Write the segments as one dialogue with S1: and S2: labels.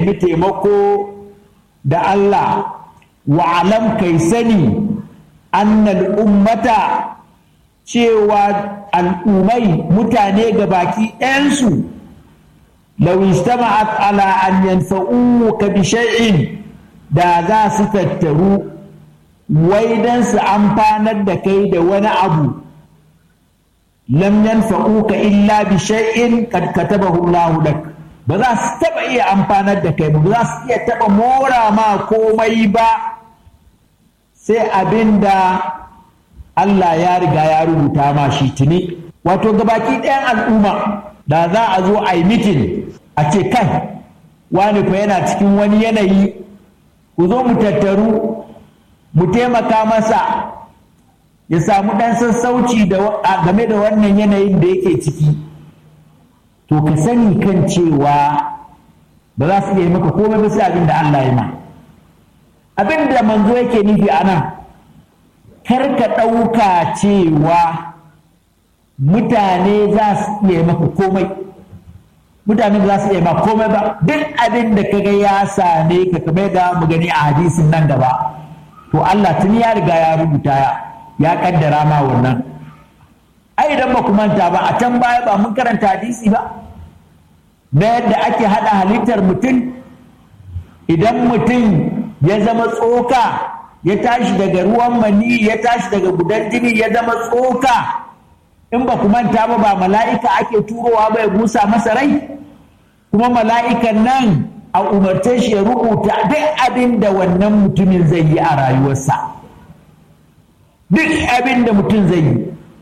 S1: nemi taimako da Allah wa alam kai sani annal ummata cewa al'ummai mutane ga baki ɗayansu lau istama'at ala an yanfa'uka bi shay'in da za su tattaru wai dan su amfanar da kai da wani abu lam yanfa'uka illa bi shay'in kad katabahu Allah lak ba za su taba iya amfanar da kai ba za su iya taba mora ma komai ba sai abinda Allah ya riga ya rubuta ma shi tuni wato gabaki ɗayan al'umma da za a zo a yi mitin a ce kai wani fa yana cikin wani yanayi ku zo mu tattaru mu taimaka masa ya samu ɗan sassauci game da wannan yanayin da yake ciki to ka sani kan cewa ba za su iya maka komai ba sai abin da Allah ya ma abin da manzo yake nufi a nan kar ka ɗauka cewa mutane za su iya maka komai mutane za su iya maka komai ba duk abin da kaga ya same ka kamar da mu gani a hadisin nan gaba to Allah tuni ya riga ya rubuta ya ya kaddara ma wannan ai idan ba ku manta ba a can baya ba mun karanta hadisi ba na yadda ake hada halittar mutum idan mutum ya zama tsoka ya tashi daga ruwan mani ya tashi daga gudan jini ya zama tsoka in ba ku manta ba ba mala'ika ake turowa ba ya busa masa rai kuma mala'ikan nan a umarce shi ya rubuta duk abin da wannan mutumin zai yi a rayuwarsa duk abin da mutum zai yi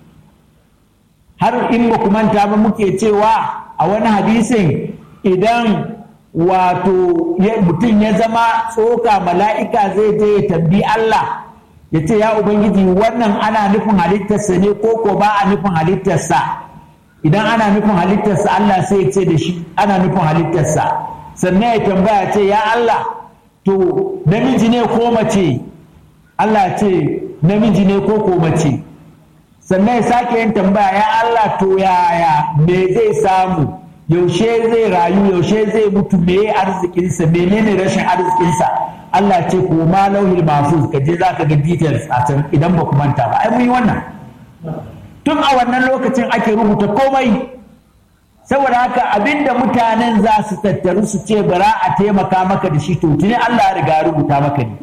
S1: har in ba ku manta ba muke cewa a wani hadisin idan wato mutum ya zama tsoka mala'ika zai je ya tambi Allah ya ce ya Ubangiji wannan ana nufin halittarsa ne ko ko ba a nufin halittarsa idan ana nufin halittarsa Allah sai ya ce da shi ana nufin halittarsa sannan ya tambaya ce ya Allah to namiji ne ko mace Allah ce namiji ne ko ko mace sannan ya sake yin tambaya ya Allah to yaya me zai samu yaushe zai rayu yaushe zai mutu me arzikinsa menene rashin arzikinsa Allah ce ko ma lauhil mahfuz ka je za ka ga details a can idan ba ku manta ba ai mun yi wannan tun a wannan lokacin ake rubuta komai saboda haka abinda mutanen za su tattaru su ce bara a taimaka maka da shi to tuni Allah ya riga rubuta maka ne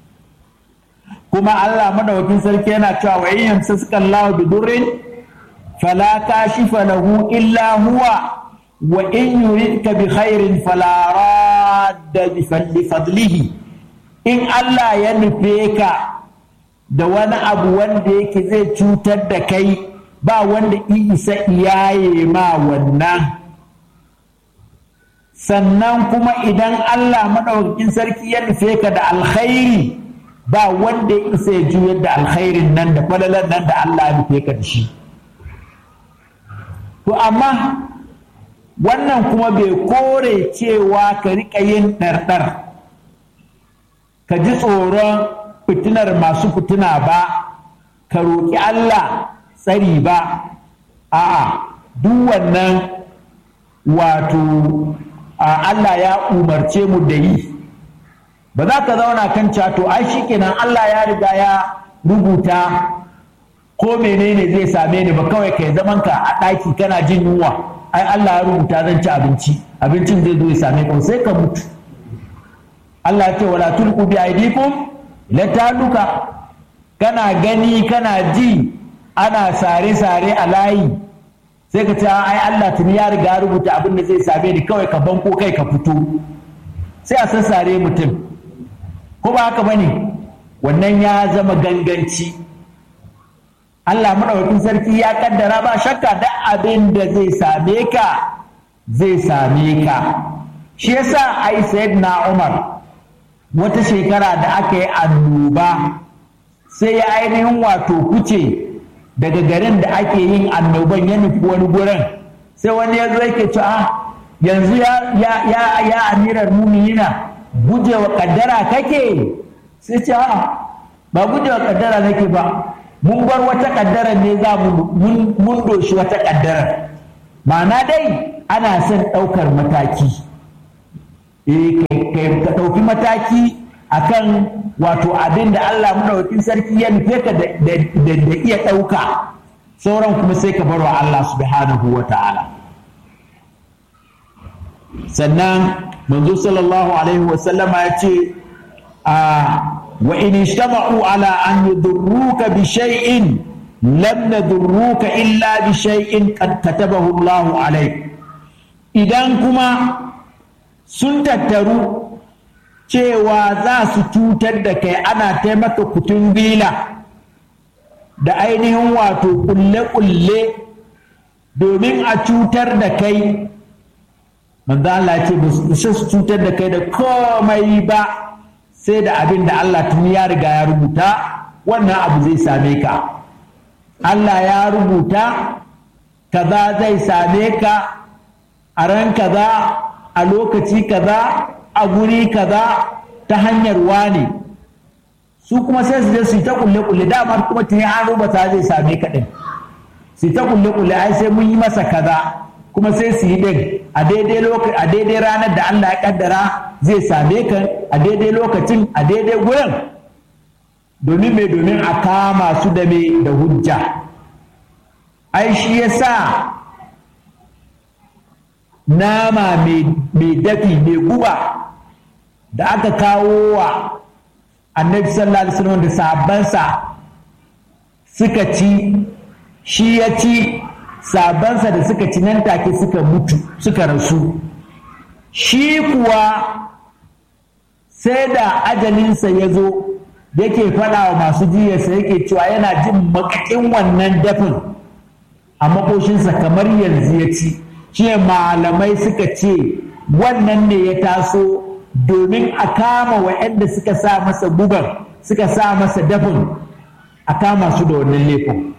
S1: kuma Allah madawakin sarki yana cewa wa in yamsaka Allah bi durrin fala kashifa lahu illa huwa wa in yuridka bi khairin fala radda bi fadlihi in Allah ya nufe ka da wani abu wanda yake zai cutar da kai ba wanda isa iyaye ma wannan sannan kuma idan Allah maɗaukakin sarki ya nufe ka da alkhairi ba wanda ya isa ya juyar da alkhairin nan da falalan nan da Allah ya nufe ka da shi to amma wannan kuma bai kore cewa ka riƙa yin ɗarɗar ka ji tsoron fitinar masu fitina ba ka roƙi Allah tsari ba a'a duk wannan wato Allah ya umarce mu da yi ba za ka zauna kan cato ai shikenan Allah ya riga ya rubuta ko menene zai same ni ba kawai kai zaman ka a ɗaki kana jin yunwa ai Allah ya rubuta zan ci abinci abincin zai zo ya same ka sai ka mutu Allah ya ce wala tulqu bi aydikum la taluka kana gani kana ji ana sare-sare a layi sai ka ce ai Allah tuni ya riga rubuta abin da zai same ni kawai ka banko kai ka fito sai a sassare mutum ko ba haka bane wannan ya zama ganganci Allah maɗaukakin sarki ya kaddara ba shakka da abin da zai same ka zai same ka shi yasa ai sayyidina Umar wata shekara da aka yi annoba sai ya ainihin wato kuce daga garin da ake yin annoban ya nufi wani gurin sai wani ya zo yake ci a yanzu ya ya ya ya amirar muminina gujewa kaddara kake sai ce a ba gujewa kaddara nake ba mun bar wata kaddara ne za mu mun doshi wata kaddara ma'ana dai ana son ɗaukar mataki eh mataki akan wato abin da Allah madaukakin sarki ya nufe ka da iya ɗauka sauran kuma sai ka bar wa Allah subhanahu wa ta'ala sannan manzo sallallahu alaihi wasallama ya ce a wa in ishtama'u ala an yudurruka bi shay'in lam nadurruka illa bi shay'in qad katabahu Allah alaik idan kuma sun tattaru cewa za su cutar da kai ana taimaka kutun bila da ainihin wato kulle-kulle domin a cutar da kai manzo Allah ce ba su cutar da kai da komai ba sai da abin da Allah tun ya riga ya rubuta wannan abu zai same ka Allah ya rubuta kaza zai same ka a ran kaza a lokaci kaza a guri kaza ta hanyar wane su kuma sai su je su yi ta kulle-kulle dama kuma tuni an rubuta zai same ka ɗin su ta kulle-kulle ai sai mun yi masa kaza kuma sai su yi ɗin a daidai lokaci a daidai ranar da Allah ya kaddara zai same ka a daidai lokacin a daidai gurin domin mai domin a kama su da mai da hujja ai shi yasa nama mai dafi mai guba da aka kawo wa annabi sallallahu alaihi wasallam da sahabbansa suka ci shi ya ci sabansa da suka ci nan take suka mutu suka rasu shi kuwa sai da ajalinsa ya zo yake faɗa wa masu jiyarsa yake cewa yana jin makakin wannan dafin a makoshinsa kamar yanzu ya ci shi malamai suka ce wannan ne ya taso domin a kama waɗanda suka sa masa bugar suka sa masa dafin a kama su da wannan laifin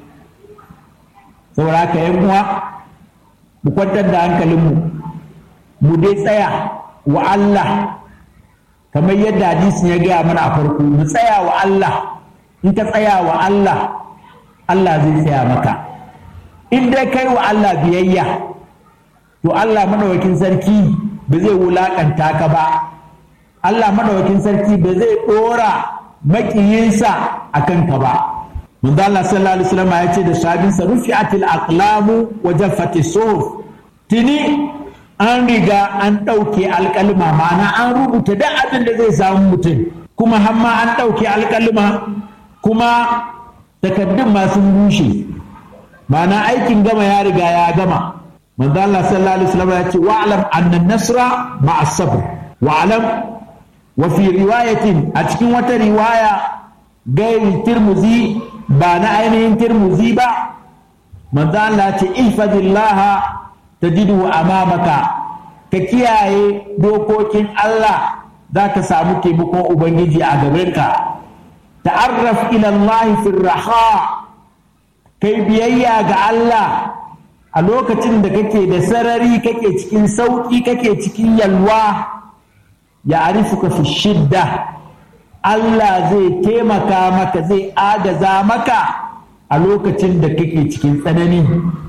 S1: saboda haka yan uwa mu kwantar da hankalinmu mu dai tsaya wa Allah kamar yadda hadisin ya gaya mana a farko mu tsaya wa Allah in ka tsaya wa Allah Allah zai tsaya maka in dai kai wa Allah biyayya to Allah madawakin sarki ba zai wulakanta ka ba Allah madawakin sarki ba zai ɗora makiyinsa a kanka ba manzo Allah sallallahu alaihi wasallam ya ce da sabinsa rufi'atil aqlamu wa jaffati suhuf tini an riga an ɗauke alƙalma ma'ana an rubuta duk abin da zai samu mutum kuma hamma an ɗauke alƙalma kuma takaddun ma sun rushe ma'ana aikin gama ya riga ya gama manzo Allah sallallahu alaihi wasallam ya ce wa'lam anna nasra ma'a sabr wa'lam wa fi riwayatin a cikin wata riwaya gairi tirmuzi ba na ainihin tirmuzi ba manzo Allah ce ihfazillaha tajidu amamaka ka kiyaye dokokin Allah za ka samu taimakon ubangiji a gabanka ta'arraf ila Allah fi raha kai biyayya ga Allah a lokacin da kake da sarari kake cikin sauki kake cikin yalwa ya arifuka fi shidda Allah zai taimaka maka zai agaza maka a lokacin da kake cikin tsanani.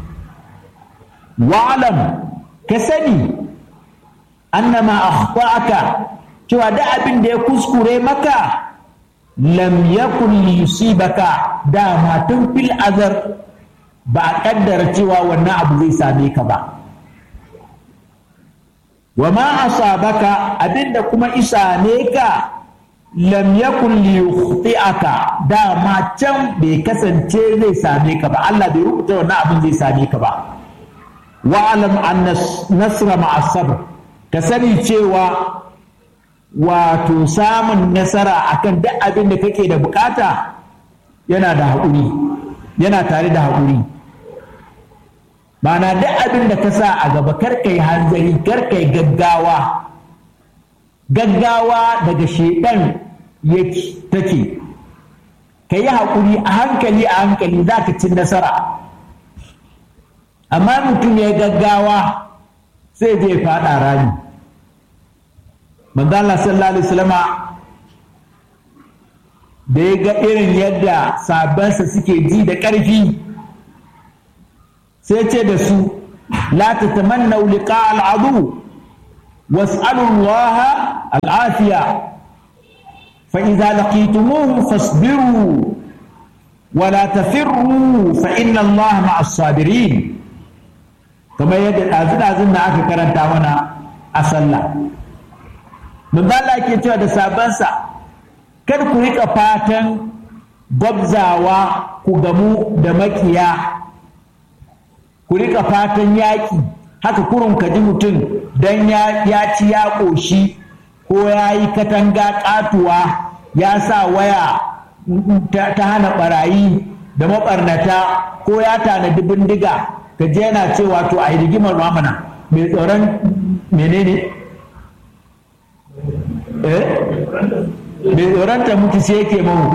S1: Wa'alam ka sani annama akhta'aka cewa da abin da ya kuskure maka lam yakun yusibaka dama tun fil azar ba a kaddara cewa wannan abu zai same ka ba. Wa ma asabaka abinda kuma isa ne ka lam yakun li yukhti'aka dama can bai kasance zai same ka ba Allah bai rubuta wannan abin zai same ka ba wa alam anna nasra ma'a sabr ka sani cewa wato samun nasara akan duk abin da kake da bukata yana da haƙuri yana tare da haƙuri Mana duk abin da ka sa a gaba karkai hanzari karkai gaggawa gaggawa daga shedan yake take ka yi haƙuri a hankali a hankali za ka ci nasara amma mutum ya gaggawa sai zai faɗa rami manzala sallallahu alaihi wasallama da ya ga irin yadda sabansa suke ji da ƙarfi sai ce da su la tatamannau liqa al'adu was'alu Allah al'afiya fa idza laqitumuhum fasbiru wala tafirru fa inna Allah ma'as sabirin kamar yadda ɗazu-ɗazun da aka karanta mana a sallah Allah ke cewa da sabansa kar ku riƙa fatan gwabzawa ku gamu da makiya ku riƙa fatan yaƙi haka kurun ka ji mutum don ya ci ya ƙoshi ko ya yi katanga ƙatuwa ya sa waya ta hana ɓarayi da maɓarnata ko ya tanadi bindiga ka je yana cewa to a yi rigimar mamana mai tsoron menene eh mai tsoron ta mutu sai yake mahu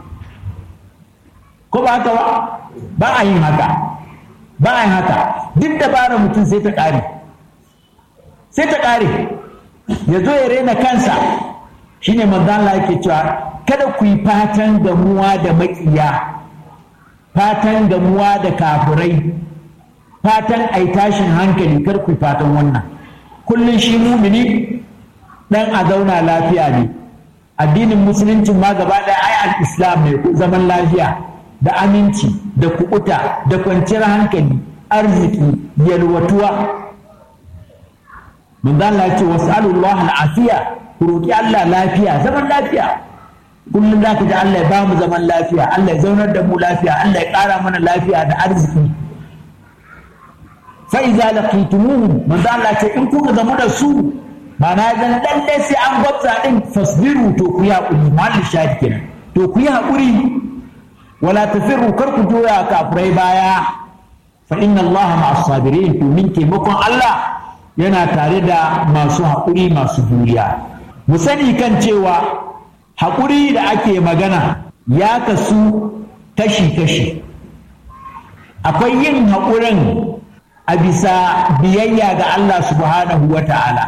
S1: ko ba haka ba ba a yin haka ba a yin haka duk dabarar mutum sai ta ƙare sai ta ƙare ya zo ya rena kansa shine manzan Allah yake cewa kada ku yi fatan gamuwa da maƙiya fatan gamuwa da kafirai fatan ai tashin hankali kar ku yi fatan wannan kullum shi mumini dan a zauna lafiya ne addinin musulunci ma gaba ɗaya ai al-islam ne zaman lafiya da aminci da kuɓuta da kwanciyar hankali arziki yalwatuwa manzo Allah ya ce was'alullah al-afiya ku roki Allah lafiya zaman lafiya kullum zaka ji Allah ya ba mu zaman lafiya Allah ya zaunar da mu lafiya Allah ya ƙara mana lafiya da arziki fa idza laqitumuhum manzo Allah ya ce in kuka gamu da su ma'ana dan lalle sai an gwabza din fasbiru to ku yi hakuri malli shahid kenan to ku yi hakuri wala tafirru kar ku joya kafirai baya fa inna Allah ma'as sabirin to min taimakon Allah yana tare da masu haƙuri masu juriya mu sani kan cewa haƙuri da ake magana ya kasu kashi-kashi akwai yin haƙurin a bisa biyayya ga Allah subhanahu wa ta'ala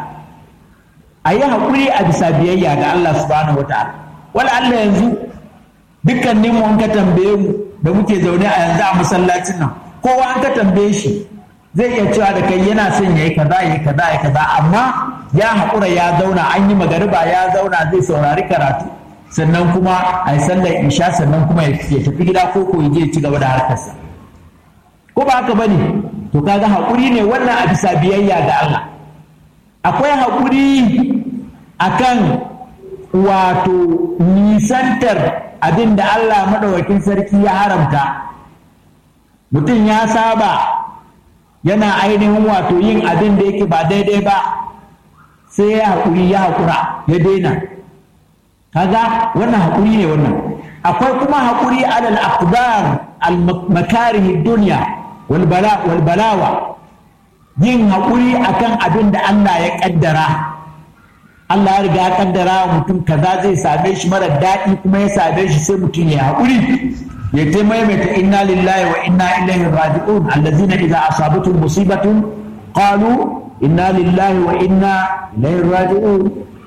S1: a yi haƙuri a bisa biyayya ga Allah subhanahu wa ta'ala wala Allah yanzu dukkanin mu an ka tambaye mu da muke zaune a yanzu a masallacin nan kowa an ka tambaye shi zai iya cewa da kai yana son ya yi kaza ya yi kaza ya kaza amma ya haƙura ya zauna an yi magariba ya zauna zai saurari karatu sannan kuma a yi sallar isha sannan kuma ya tafi gida ko ko ya je ci gaba da harkarsa ko ba haka bane to kaga haƙuri ne wannan a bisa biyayya ga Allah akwai haƙuri akan wato nisantar abin da Allah maɗaukakin sarki ya haramta mutum ya saba yana ainihin wato yin abin da yake ba daidai ba sai ya haƙuri ya haƙura ya daina kaga wannan haƙuri ne wannan akwai kuma haƙuri alal aqdar al makarih dunya wal bala wal balawa yin haƙuri akan abin da Allah ya kaddara Allah ya riga ya kaddara wa mutum kaza zai same shi mara daɗi kuma ya same shi sai mutum ya haƙuri ya ta maimaita inna lillahi wa inna ilaihi raji'un allazina idza asabatuhum musibatun qalu inna lillahi wa inna ilaihi raji'un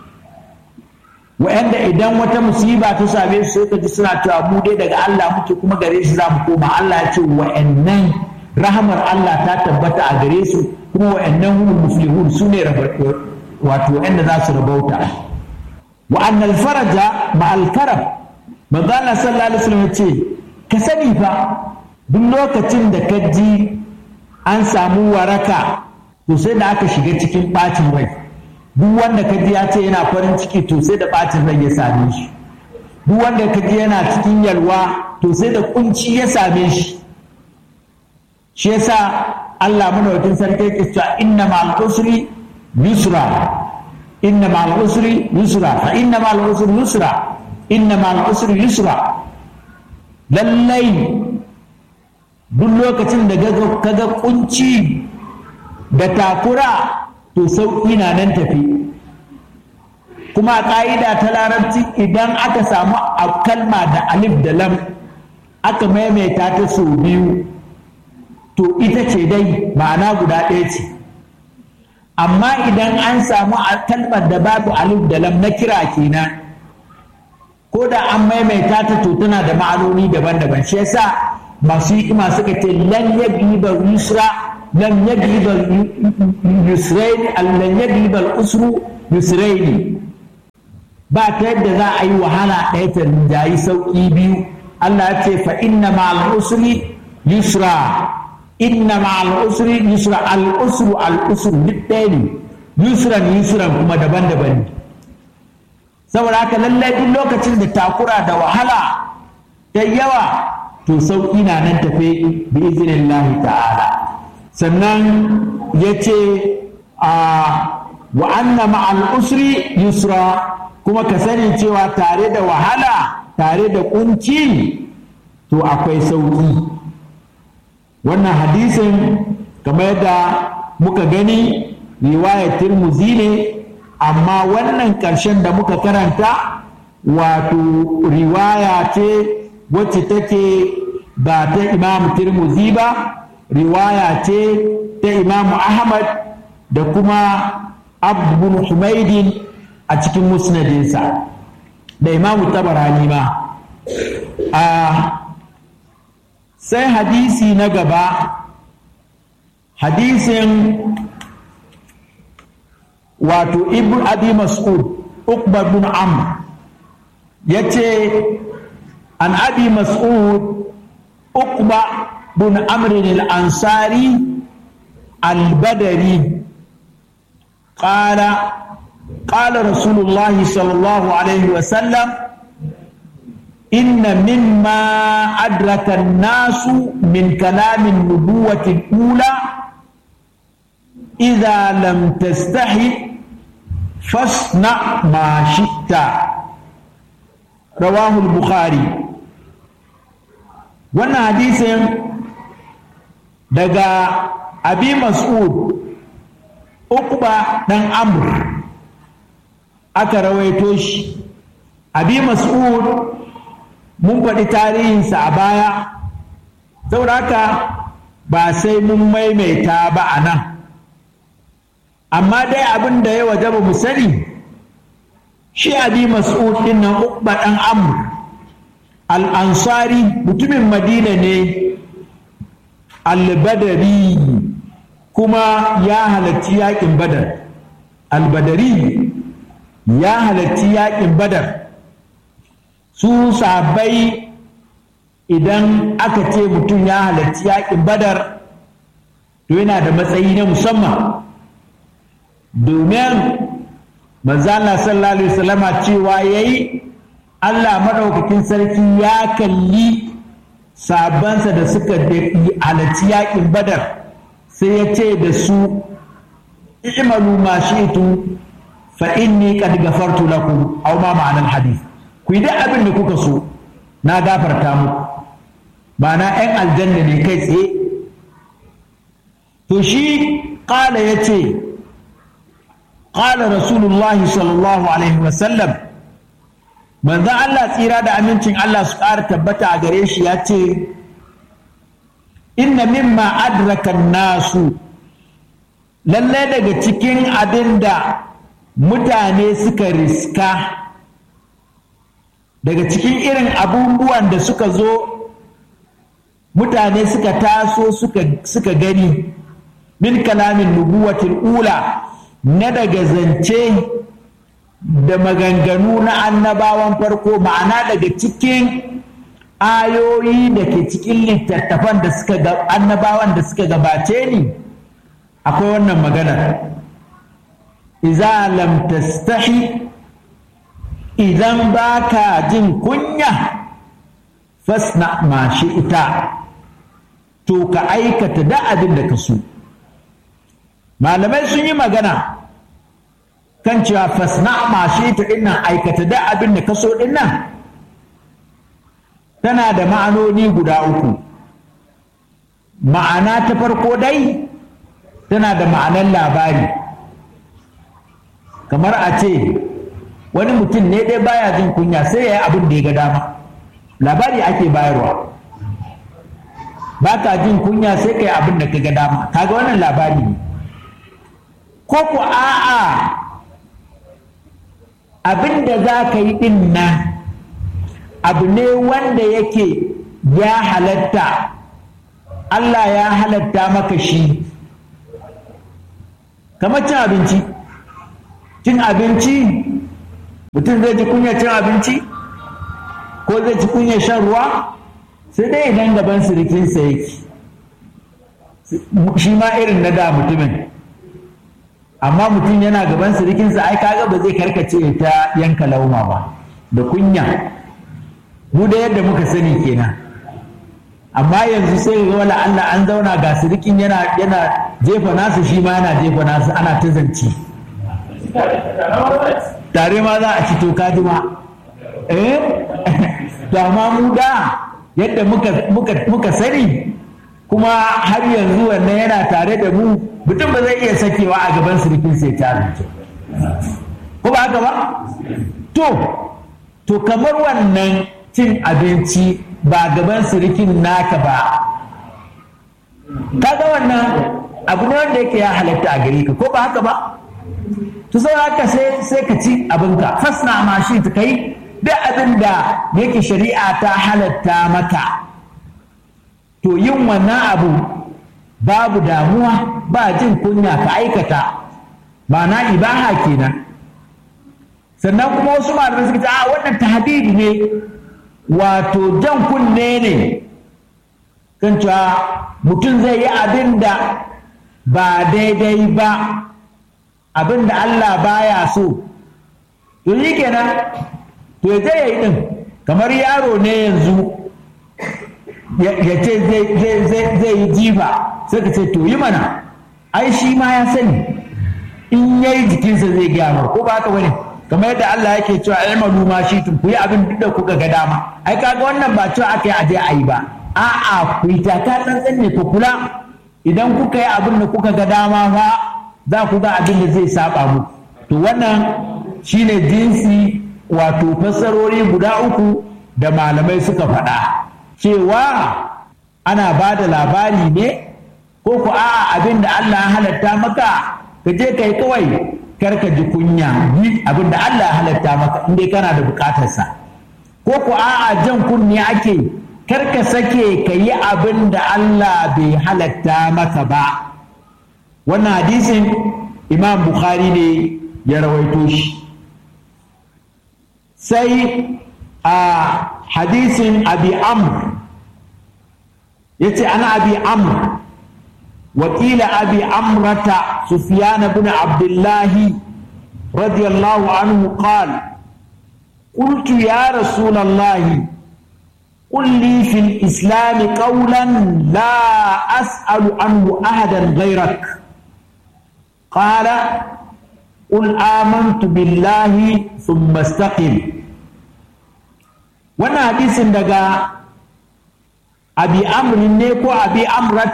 S1: wa'anda idan wata musiba ta same su sai ka ji suna cewa mu dai daga Allah muke kuma gare shi za mu koma Allah ya ce wa'annan rahamar Allah ta tabbata a gare su kuma wa'annan humul muflihun su ne wato wa'anda za su rabauta wa annal faraja ma'al karab manzo Allah sallallahu alaihi wasallam ya ce ka sani fa duk lokacin da ka ji an samu waraka to sai da aka shiga cikin ɓacin rai duk wanda ka ji ya ce yana farin ciki to sai da ɓacin rai ya same shi duk wanda ka ji yana cikin yalwa to sai da kunci ya same shi shi yasa Allah madaukakin sarki yake cewa inna ma'al usri yusra inna ma'al usri yusra fa inna ma'al usri yusra inna ma'al usri yusra lallai duk lokacin da kaga kunci da takura to sauƙi na nan tafi kuma a ƙa'ida ta larabci idan aka samu a kalma da alif da lam aka maimaita ta sau biyu to ita ce dai ma'ana guda ɗaya ce amma idan an samu a kalmar da babu alif da lam na kira kenan ko da an maimaita ta to tana da ma'anoni daban-daban shi yasa masu hikima suka ce lan yagliba yusra lan yagliba yusrain lan yagliba usru yusrain ba ta yadda za a yi wahala ɗaya ta rinjayi sauƙi biyu Allah ya ce fa inna ma'al usri yusra inna ma'al usri yusra al usru al usru duk ɗaya ne yusran yusran kuma daban-daban ne saboda haka lallai duk lokacin da takura da wahala da yawa to sauƙi na nan tafe bi iznillahi ta'ala sannan ya ce a wa anna ma'al usri yusra kuma ka sani cewa tare da wahala tare da kunci to akwai sauƙi wannan hadisin kamar yadda muka gani riwayar tirmuzi ne amma wannan ƙarshen da muka karanta wato riwaya ce wacce take ba ta imamu tirmuzi ba riwaya ce ta imamu ahmad da kuma abu humaidin a cikin musnadinsa da imamu tabarani ma a sai hadisi na gaba hadisin wato ibn abi mas'ud ukbar bin amr ya ce an abi mas'ud ukba bin amrin al-ansari al-badari قال قال رسول الله صلى الله عليه وسلم إن مما أدرك الناس من كلام النبوة الأولى إذا لم تستحي فاصنع ما شئت رواه البخاري وانا حديث دقا أبي مسعود Ukba ɗan Amr aka rawaito shi, abi Mas'ud mun faɗi tarihinsa a baya, saboda haka ba sai mun maimaita ba a nan. Amma dai abin da ya waje ba mu sani, shi abi Mas'ud ɗin nan Ukba ɗan Amr, al'ansari mutumin Madina ne, al-Badari. kuma ya halarci yakin badar albadari ya halarci yakin badar su sabai idan aka ce mutum ya halarci yakin badar to yana da matsayi na musamman domin manzala sallallahu alaihi wasallama cewa yayi Allah maɗaukakin sarki ya kalli sabansa da suka halarci yakin badar sai ya ce da su i'malu ma shi'tu fa inni qad ghafartu lakum aw ma ma'anar hadith ku yi duk abin da kuka so na gafarta muku ma'ana 'yan aljanna ne kai tsaye to shi ƙala ya ce ƙala rasulullahi sallallahu alaihi wasallam manzan Allah tsira da amincin Allah su ƙara tabbata a gare shi ya ce inna mimma adraka nasu lallai daga cikin abin da mutane suka riska daga cikin irin abubuwan da suka zo mutane suka taso suka gani min kalamin nubuwatul ula na daga zance da maganganu na annabawan farko ma'ana daga cikin ayoyi da ke cikin littattafan da suka ga annabawan da suka gabace ni akwai wannan magana iza lam tastahi idan baka jin kunya fasna ma shi ita to ka aikata da abin da ka so malamai sun yi magana kan cewa fasna ma shi ita dinnan aikata da abin da ka so dinnan tana da ma'anoni guda uku ma'ana ta farko dai tana da ma'anar labari kamar a ce wani mutum ne dai baya jin kunya sai ya yi abin da ya ga dama labari ake bayarwa ba ka jin kunya sai ka yi abin da ka ga dama kaga wannan labari ne ko ku a'a abin da za ka yi din nan abu ne wanda yake ya halatta Allah ya halatta maka shi kamar cin abinci cin abinci mutum zai ji kunyar cin abinci ko zai ji kunyar shan ruwa sai dai idan gaban sirikinsa yake shi ma irin na da mutumin amma mutum yana gaban sirikinsa ai kaga ba zai karkace ta yanka lauma ba da kunya mu da yadda muka sani kenan amma yanzu sai ga wala Allah an zauna ga sirikin yana yana jefa nasu shi ma yana jefa nasu ana ta zance tare ma za a ci to kaji ma eh to amma mu da yadda muka muka muka sani kuma har yanzu wannan yana tare da mu mutum ba zai iya sakewa a gaban sirikin sai ta abinci ko ba haka ba to to kamar wannan cin abinci ba gaban sirikin naka ba kaga wannan abu ne wanda yake ya halatta a gare ka ko ba haka ba to sai haka sai sai ka ci abinka fasna ma shi ta kai duk abin da yake shari'a ta halatta maka to yin wannan abu babu damuwa ba jin kunya ka aikata ma'ana ibaha kenan sannan kuma wasu malamai suka ce a wannan tahdidi ne wato jan kunne ne kan cewa mutum zai yi abin da ba daidai ba abin da Allah baya so to yi kenan to ya je ya yi ɗin kamar yaro ne yanzu ya ce zai yi jifa sai ka ce to yi mana ai shi ma ya sani in yayi jikinsa zai gyara ko ba haka bane kamar yadda Allah yake cewa ilmalu ma shi tun ku yi abin da kuka ga dama ai kaga wannan ba cewa aka yi aje a yi ba a'a ku yi taka tsantsan ne ku kula idan kuka yi abin da kuka ga dama fa za ku ga abin da zai saba muku to wannan shine jinsi wato fassarori guda uku da malamai suka faɗa cewa ana ba da labari ne ko ku a'a abin da Allah ya halatta maka ka je kai kawai karka ji kunya yi abin da Allah ya halatta maka in dai kana da bukatarsa ko ku a'a jan kunne ake karka sake ka yi abin da Allah bai halatta maka ba wannan hadisin imam bukhari ne ya rawaito shi sai a hadisin abi amr ya ce ana abi amr وقيل أبي عمرة سفيان بن عبد الله رضي الله عنه قال قلت يا رسول الله قل لي في الإسلام قولا لا أسأل عنه أحدا غيرك قال قل آمنت بالله ثم استقم وانا حديث دقا أبي أمر نيكو أبي أمرة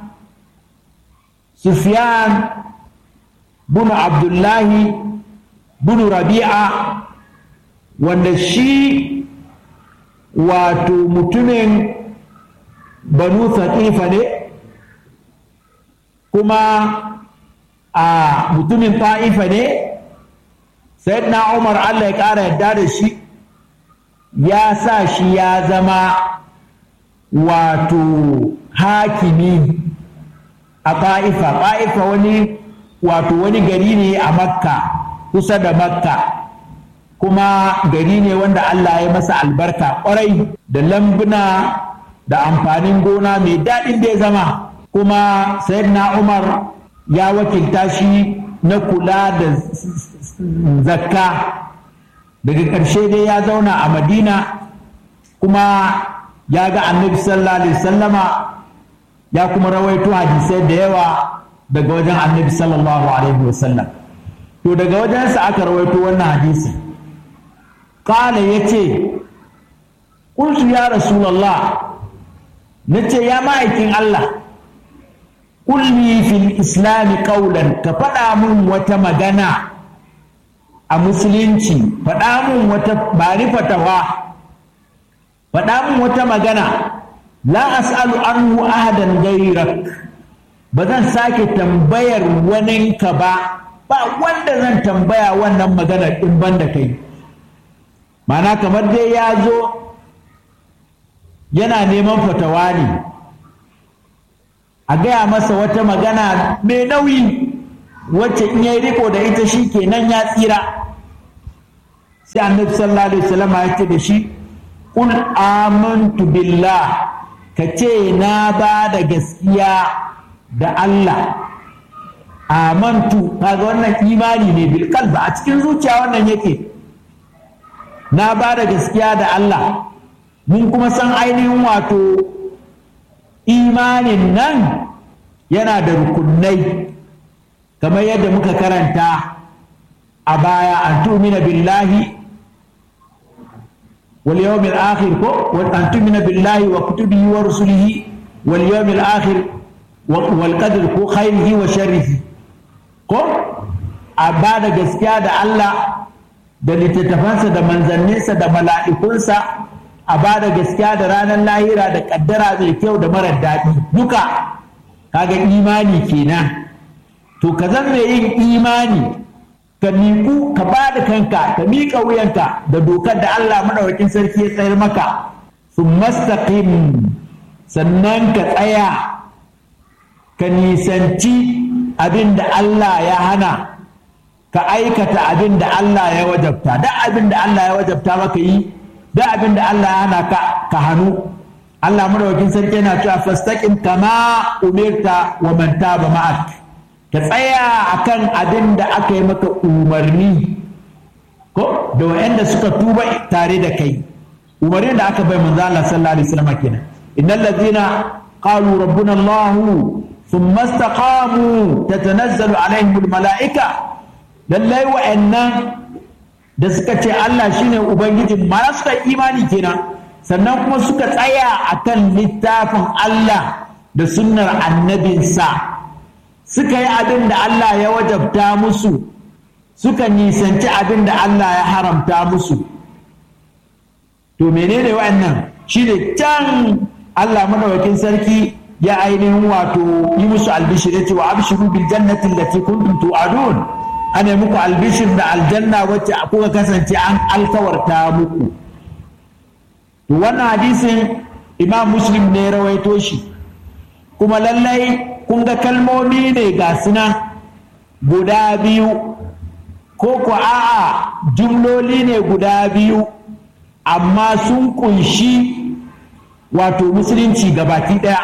S1: سفيان بن عبد الله بن ربيعة wanda shi wato mutumin banu saƙifa ne kuma a mutumin ta'ifa ne na umar allah ya ƙara yadda da shi ya sa shi ya zama wato hakimi a ta'ifa ta'ifa wani wato wani gari ne a makka kusa da makka kuma gari ne wanda Allah ya masa albarka kwarai da lambuna da amfanin gona mai daɗin da ya zama kuma sayyidina Umar ya wakilta shi na kula da zakka daga ƙarshe dai ya zauna a madina kuma ya ga annabi sallallahu alaihi sallama ya kuma rawaito hadisai da yawa daga wajen annabi sallallahu alaihi wasallam to daga wajensa aka rawaito wannan hadisi Kala ya ce, Ƙultu ya Rasulallah, na ce ya ma'aikin Allah, ƙulli fil islami ƙaulan ka faɗa mun wata magana a musulunci, faɗa mun wata bari fatawa, faɗa mun wata magana, la as'alu anhu ahadan gairak ba zan sake tambayar waninka ba, ba wanda zan tambaya wannan maganar in ban da kai. mana kamar dai ya zo yana neman fatawa ne a gaya masa wata magana mai nauyi wacce in yayi riko da ita shi kenan ya tsira sai annabi sallallahu alaihi wasallam ya ce da shi qul amantu billah ka ce na ba da gaskiya da Allah amantu kaga wannan imani ne bil qalbi a cikin zuciya wannan yake na ba da gaskiya da Allah mun kuma san ainihin wato imanin nan yana da rukunai kamar yadda muka karanta a baya an tumina billahi wal yawmil akhir ko an tumina billahi wa kutubihi wa rusulihi wal yawmil akhir wal qadr ko khairihi wa sharrihi ko a ba da gaskiya da Allah da littattafansa da manzanninsa da mala'ikunsa a ba da gaskiya da ranar lahira da kaddara mai kyau da marar daɗi duka kaga imani kenan to ka zan mai yin imani ka miƙu ka ba da kanka ka miƙa wuyanka da dokar da Allah maɗaukakin sarki ya tsayar maka sun mastaqim sannan ka tsaya ka nisanci abin da Allah ya hana ka aikata abin da Allah ya wajabta da abin da Allah ya wajabta maka yi da abin da Allah ya hana ka ka hannu Allah madaukakin sarki yana cewa fastaqim kama umirta wa man taba ma'ak ka tsaya akan abin da aka yi maka umarni ko da wanda suka tuba tare da kai umarnin da aka bai manzo Allah sallallahu alaihi wasallam kenan innal ladzina qalu rabbuna Allah thumma istaqamu tatanazzalu alaihim almalaika lallai wa'annan da suka ce Allah shine ubangijin ma suka imani kenan sannan kuma suka tsaya akan littafin Allah da sunnar annabinsa suka yi abin da Allah ya wajabta musu suka nisanci abin da Allah ya haramta musu to menene wa'annan shine can Allah madawakin sarki ya ainihin wato yi musu albishir ya ce wa abshiru bil jannati allati kuntum tu'adun ana muku albishir da aljanna wacce kuka kasance an alkawarta muku to wannan hadisin imam muslim ne rawaito shi kuma lallai kun ga kalmomi ne ga suna guda biyu ko ko a'a jumloli ne guda biyu amma sun kunshi wato musulunci gabaki daya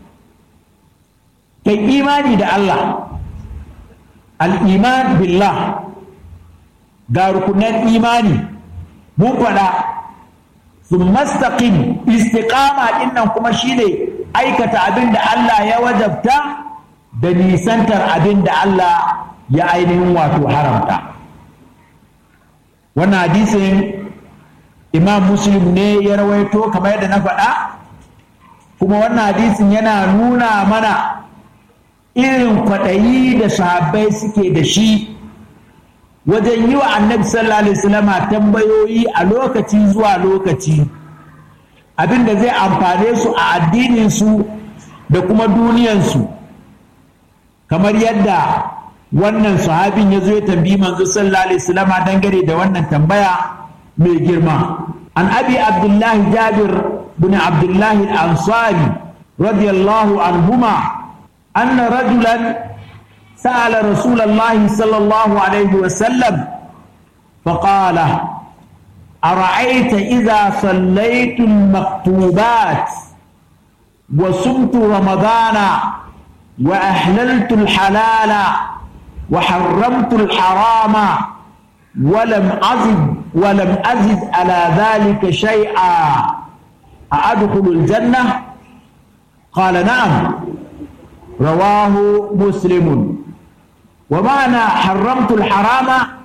S1: kai imani da Allah al'iman billah ga rukunan imani mun faɗa sun mastaƙin istiƙama ɗin nan kuma shine aikata abin da Allah ya wajabta da nisantar abin da Allah ya ainihin wato haramta wannan hadisin imam muslim ne ya rawaito kamar yadda na faɗa kuma wannan hadisin yana nuna mana irin kwaɗayi da sahabbai suke da shi wajen yi wa annabi sallallahu alaihi wasallama tambayoyi a lokaci zuwa lokaci abin da zai amfane su a addininsu da kuma duniyansu kamar yadda wannan sahabin ya zo ya tambayi manzo sallallahu alaihi wasallama dangane da wannan tambaya mai girma an abi abdullahi jabir bin abdullahi al-ansari radiyallahu anhuma أن رجلا سأل رسول الله صلى الله عليه وسلم فقال أرأيت إذا صليت المكتوبات وصمت رمضان وأحللت الحلال وحرمت الحرام ولم أزد ولم أزد على ذلك شيئا أأدخل الجنة قال نعم رواه مسلم ومعنى حرمت الحرام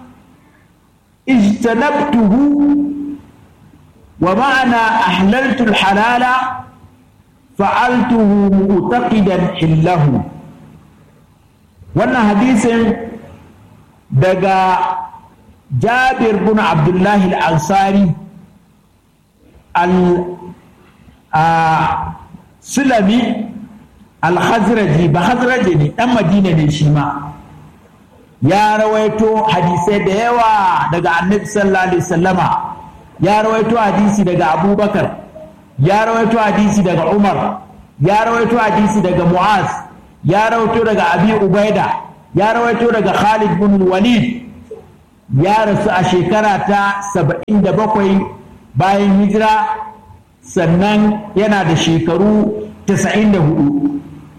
S1: اجتنبته ومعنى أحللت الحلال فعلته معتقدا حله wannan hadisin daga jabir bin abdullahi al-ansari al-sulami al-khazraji ba khazraji ne dan madina ne shi ma ya rawaito hadisai da yawa daga annabi sallallahu alaihi wasallama ya rawaito hadisi daga abubakar ya rawaito hadisi daga umar ya rawaito hadisi daga mu'az ya rawaito daga abi ubaida ya rawaito daga khalid bin walid ya rasu a shekara ta saba'in da bakwai bayan hijira sannan yana da shekaru tasa'in da hudu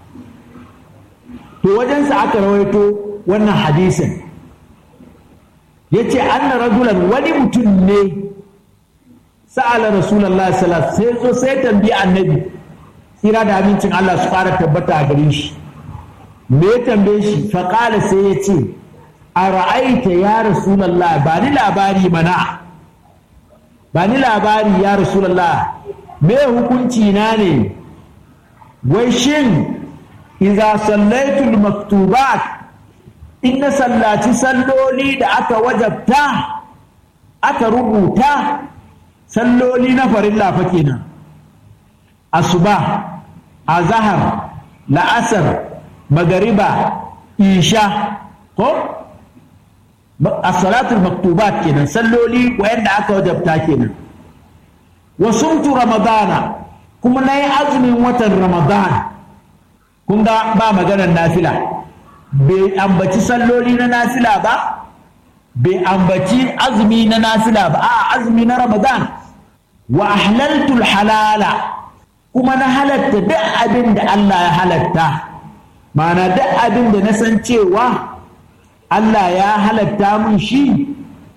S1: to wajensa aka rawaito wannan hadisin ya ce anna rajulan wani mutum ne sa'ala rasulallah sallallahu sai zo sai tambayi annabi tsira da amincin Allah su fara tabbata a gare shi me ya tambaye shi faƙala sai ya ce a ra'aita ya rasulallah ba ni labari mana ba ni labari ya rasulallah me hukunci na ne wai shin iza sallaitul maktubat in na sallaci salloli da aka wajabta aka rubuta salloli na farilla fa kenan asuba azahar la'asar magariba isha ko as-salatul maktubat kenan salloli wayanda aka wajabta kenan wa sumtu ramadana kuma nayi azumin watan ramadan kun ga ba maganar nafila bai ambaci salloli na nafila ba bai ambaci azumi na nafila ba a azumi na ramadan wa ahlaltul halala kuma na halatta duk abin da Allah ya halatta ma'ana duk abin da na san cewa Allah ya halatta mun shi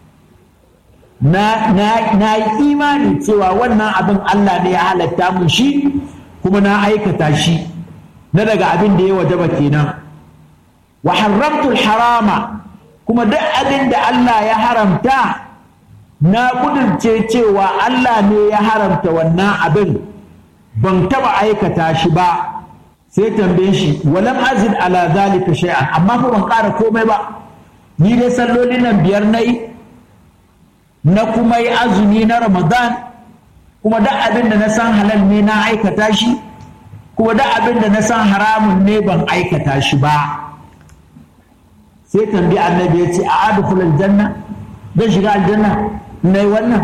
S1: na, na, yi imani cewa wannan abin Allah ne ya halatta mun shi kuma na aikata shi na daga abin da ya wajaba kenan wa haramtul harama kuma duk abin da Allah ya haramta na kudurce cewa Allah ne ya haramta wannan abin ban taba aikata shi ba sai tambaye shi walam azid ala zalika shay'an amma fa ban ƙara komai ba ni dai sallolin nan biyar nayi na kuma yi azumi na ramadan kuma duk abin da na san halal ne na aikata shi kuma duk abin da na san haramun ne ban aikata shi ba sai tambayi annabi ya ce a adkhul aljanna zan shiga aljanna nayi wannan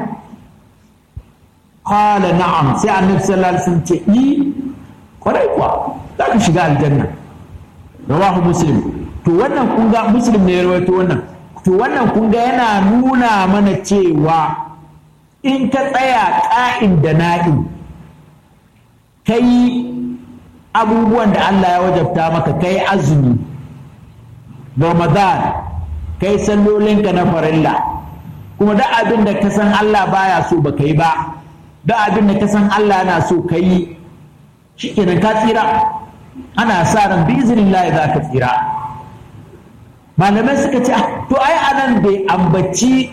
S1: qala na'am sai annabi sallallahu alaihi wasallam ce ni kwarai kuwa za ka shiga aljanna rawahu muslim to wannan kun ga muslim ne ya rawaito wannan to wannan kun ga yana nuna mana cewa in ka tsaya ka'in da na'in kai abubuwan da Allah ya wajabta maka kai azumi ramadan kai sallolinka na farilla kuma duk abin da ka san Allah baya so ba kai ba duk abin da ka san Allah yana so ka yi shikenan ka tsira ana sa ran biznillahi za ka tsira malamai suka ce to ai anan bai ambaci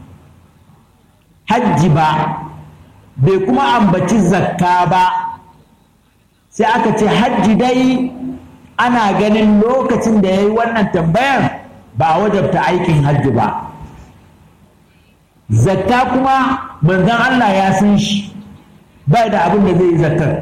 S1: hajji ba bai kuma ambaci zakka ba sai aka ce hajji dai ana ganin lokacin da ya yi wannan tambayar ba a wajabta aikin hajji ba zakka kuma manzon Allah ya san shi bai da abin da zai yi zakkar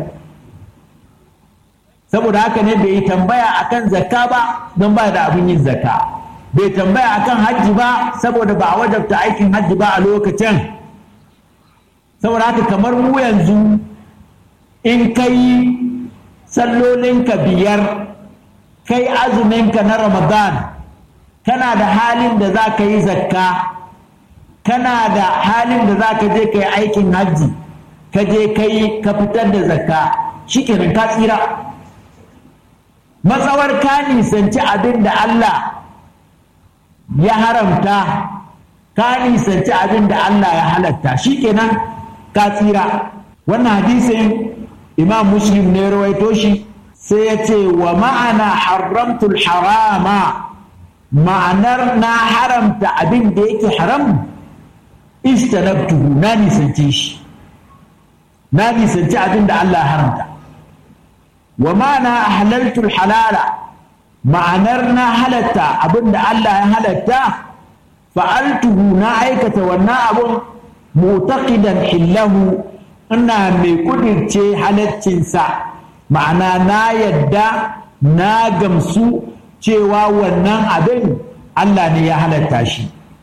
S1: saboda haka ne bai yi tambaya akan zakka ba don ba da abin yin zakka bai tambaya akan hajji ba saboda ba a wajabta aikin hajji ba a lokacin saboda haka kamar mu yanzu in kai sallolinka biyar kai azuminka na ramadan kana da halin da za ka yi zakka kana da halin da za ka je ka yi aikin hajji ka je ka yi ka fitar da zakka shikenan ka tsira matsawar ka nisanci abin da Allah ya haramta ka nisanci abin da Allah ya halatta shikenan ka tsira wannan hadisin imam muslim ne rawaito shi sai ya ce wa ma'ana haramtul harama ma'anar na haramta abin da yake haram istanabtuhu na nisance shi na nisanci abin da Allah ya haramta wa ma'ana halaltul halala ma'anar na halatta abin da Allah ya halatta fa'altuhu na aikata wannan abun mutaqidan hillahu ina mai kudirce halaccinsa ma'ana na yadda na gamsu cewa wannan abin Allah ne ya halatta shi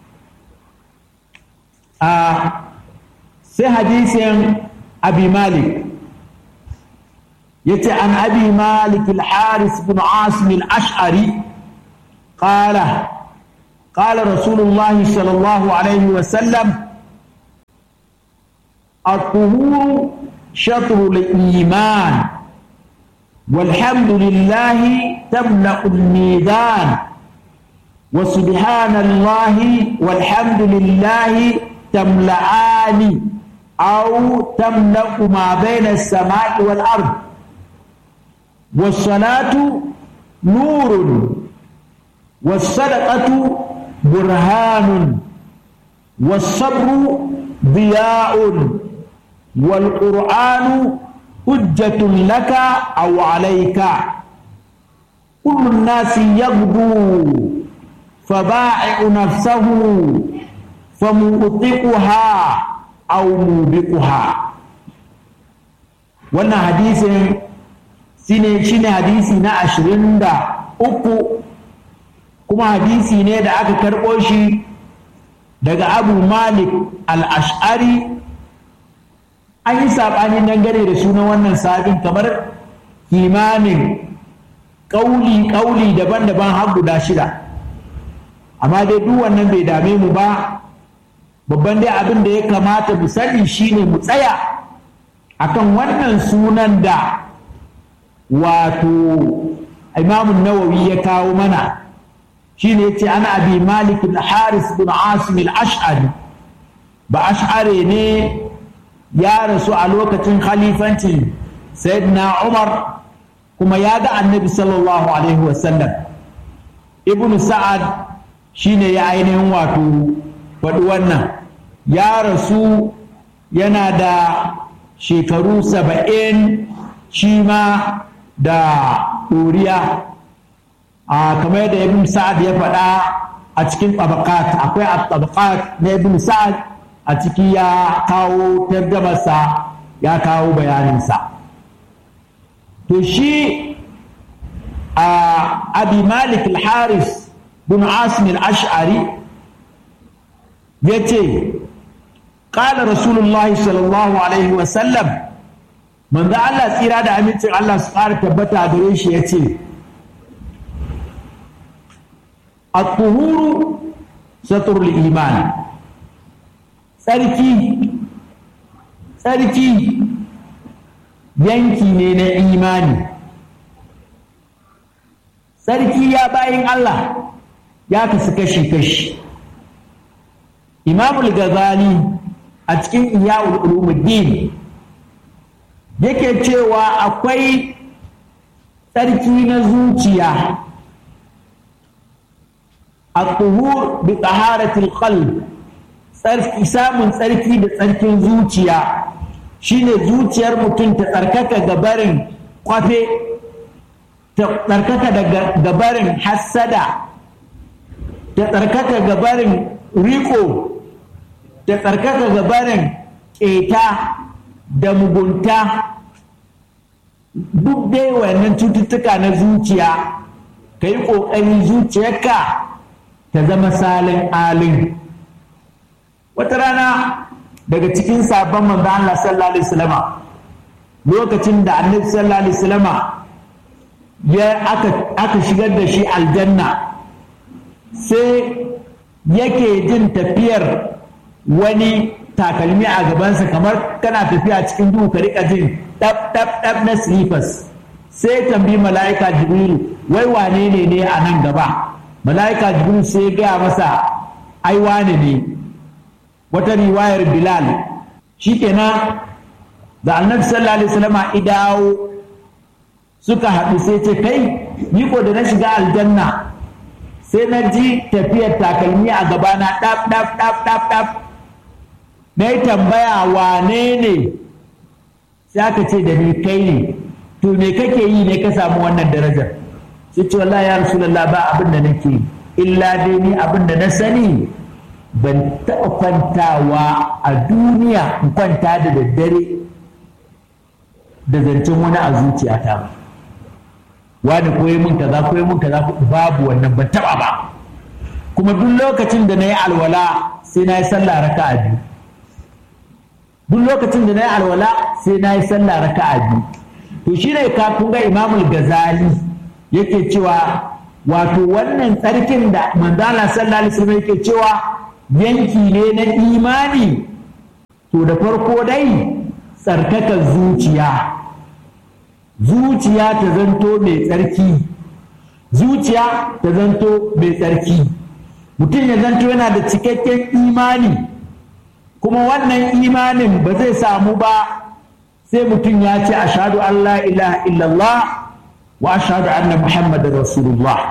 S1: a sai hadisin abi malik yace an abi malik al-haris bin asim al-ash'ari qala قال رسول الله صلى الله عليه وسلم الطهور شطر الإيمان والحمد لله تملأ الميزان وسبحان الله والحمد لله تملأان أو تملأ ما بين السماء والأرض والصلاة نور والصدقة برهان والصبر ضياء والقرآن حجة لك أو عليك كل الناس يغدو فبائع نفسه فمؤطقها أو موبقها wannan hadisin shine shine hadisi na ashirin da uku kuma hadisi ne da aka karɓo shi daga abu malik al-ash'ari an yi saɓani dangane da sunan wannan sabin kamar kimanin ƙauli-ƙauli daban-daban har guda shida amma dai duk wannan bai dame mu ba babban dai abin da ya kamata mu sani shine mu tsaya akan wannan sunan da wato imamun nawawi ya kawo mana shine yace ana abi malik al-haris bin asim al-ash'ari ba ash'ari ne ya rasu a lokacin khalifancin sayyidina umar kuma ya ga annabi sallallahu alaihi wasallam ibn sa'ad shine ya ainihin wato faɗi wannan ya rasu yana da shekaru saba'in shi ma da ɗoriya a kamar yadda ibn sa'ad ya faɗa a cikin tabaqat akwai a tabaqat na ibn sa'ad a ciki ya kawo tarjamarsa ya kawo bayaninsa to shi a abi malik al-haris bin asim al-ash'ari ya ce ƙala rasulullahi sallallahu alaihi wasallam manzo Allah tsira da amincin Allah su ƙara tabbata gare shi ya ce at-tuhuru satrul iman tsarki tsarki yanki ne na imani tsarki ya bayin Allah ya kasu kashi-kashi imamul gazali a cikin iyawul ulumuddin yake cewa akwai tsarki na zuciya a tuhur bi taharatil qalb tsarki samun tsarki da tsarkin zuciya shine zuciyar mutum ta tsarkaka gabarin kwafe ta tsarkaka daga gabarin hassada ta tsarkaka gabarin riko ta tsarkaka gabarin ƙeta da mugunta duk dai wannan cututtuka na zuciya ka yi ƙoƙari zuciyarka ta zama salin alin wata rana daga cikin sabon manzo Allah sallallahu alaihi wasallama lokacin da annabi sallallahu alaihi wasallama ya aka aka shigar da shi aljanna sai yake jin tafiyar wani takalmi a gabansa kamar kana tafiya cikin duhu ka rika jin dab dab dab na slippers sai tambi mala'ika jibrilu wai wane ne ne a nan gaba mala'ika jibrilu sai ya gaya masa ai wane ne wata riwayar bilal shikenan da annabi sallallahu alaihi wasallam idawo suka haɗu sai ce kai ni ko da na shiga aljanna sai na ji tafiyar takalmi a gabana ɗaf ɗaf ɗaf ɗaf ɗaf na yi tambaya wane ne sai aka ce da ni kai ne to me kake yi ne ka samu wannan darajar sai ce wallahi ya rasulullah ba abin da nake illa dai ni abin da na sani ban taɓa kwantawa a duniya in kwanta da daddare da zancen wani a zuciyata ba wani koyi mun kaza koyi mun kaza babu wannan ban taɓa ba kuma duk lokacin da na yi alwala sai na yi sallah raka'a biyu duk lokacin da na yi alwala sai na yi sallah raka'a biyu to shi ne ka kun ga imamul gazali yake cewa wato wannan tsarkin da manzala sallallahu alaihi wasallam yake cewa yanki ne na imani to da farko dai tsarkakar zuciya zuciya ta zanto mai tsarki zuciya ta zanto mai tsarki mutum ya zanto yana da cikakken imani kuma wannan imanin ba zai samu ba sai mutum ya ce ashadu an la ilaha illallah wa ashadu anna muhammadin rasulullah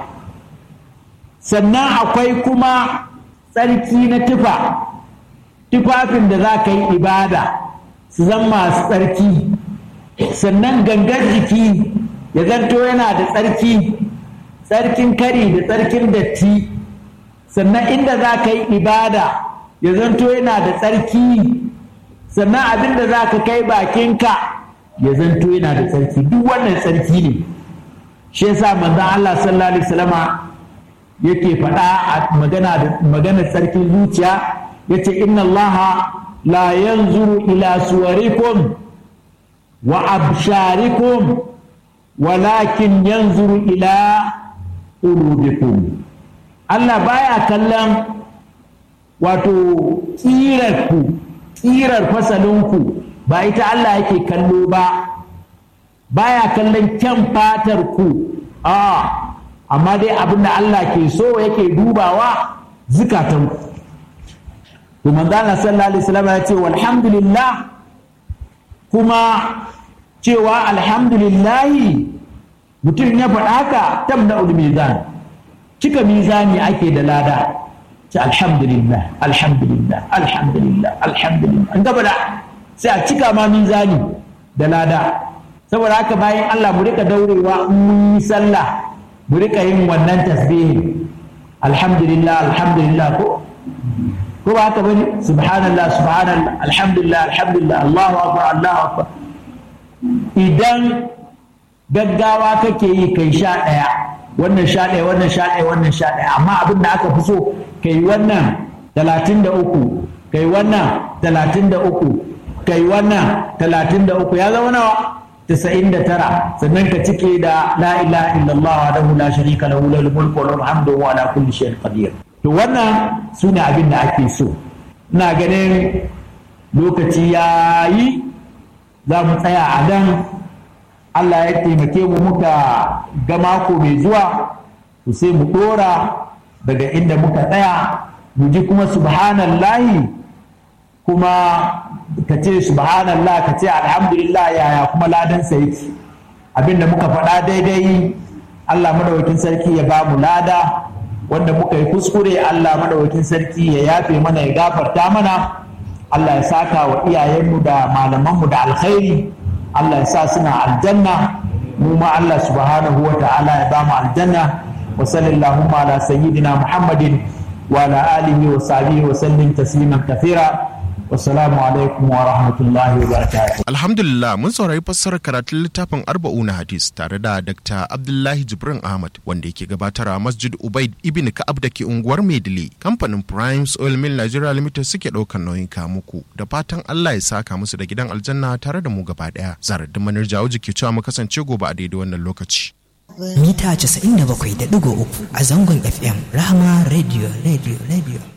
S1: sannan akwai kuma tsarki na tufa tufafin da za ka yi ibada su zan masu tsarki sannan gangar jiki ya zanto yana da tsarki tsarkin kari da tsarkin datti sannan inda za ka yi ibada ya zanto yana da tsarki sannan abin da za ka kai bakinka ya zanto yana da tsarki duk wannan tsarki ne shi yasa manzon Allah sallallahu alaihi wasallama yake faɗa a magana da magana tsarkin zuciya yace inna Allah la yanzuru ila suwarikum wa absharikum walakin yanzuru ila qulubikum Allah baya kallon wato ƙirarku ƙirar fasalinku ba ita Allah yake kallo ba baya kallon kyan fatar ku a amma dai abin da Allah ke so yake dubawa zukatanku to manzo Allah sallallahu alaihi wasallam ya ce walhamdulillah kuma cewa alhamdulillahi mutum ya faɗa haka tamna'ul mizan cika mizani ake da lada ce alhamdulillah alhamdulillah alhamdulillah alhamdulillah an gaba da sai a cika ma mizani da lada saboda haka bayan Allah mu rika daurewa in mun yi sallah mu rika yin wannan tasbihi alhamdulillah alhamdulillah ko ko ba haka bane subhanallah subhanallah alhamdulillah alhamdulillah Allahu akbar Allahu akbar idan gaggawa kake yi kai sha ɗaya wannan sha ɗaya wannan sha ɗaya wannan sha ɗaya amma abin da aka fi so kai wannan talatin da uku kai wannan talatin da uku kai wannan talatin da uku ya zama nawa tasa'in da tara sannan ka cike da la ilaha illallah wa dahu la sharika lahu lahul mulku wa lahul hamdu wa ala kulli shay'in qadir to wannan sune abin da ake so ina ganin lokaci yayi za mu tsaya a dan Allah ya taimake mu muka ga mako mai zuwa to sai mu dora daga inda muka tsaya mu ji kuma subhanallahi kuma ka ce subhanallah ka ce alhamdulillah yaya kuma ladansa yake abinda muka faɗa daidai Allah madawakin sarki ya ba mu lada wanda muka yi kuskure Allah madawakin sarki ya yafe mana ya gafarta mana Allah ya saka wa iyayenmu da malamanmu da alkhairi Allah ya sa suna aljanna mu ma Allah subhanahu wa ta'ala ya ba mu aljanna wa sallallahu ala sayyidina Muhammadin wa ala alihi wa sahbihi wa sallim tasliman kathira Wassalamu alaikum wa rahmatullahi wa barakatuh.
S2: Alhamdulillah mun saurari fassarar karatun littafin Arba'una Hadis tare da Dr. Abdullahi Jibrin Ahmad wanda yake gabatar a Masjid Ubaid Ibn Ka'ab da ke unguwar Maidile. Kamfanin Primes Oil Mill Nigeria Limited suke ɗaukar nauyin muku da fatan Allah ya saka musu da gidan aljanna tare da mu gaba ɗaya. Zarar manar jawo ke cewa mu kasance gobe a daidai wannan lokaci.
S3: Mita 97.3 a zangon FM Rahama Radio Radio Radio.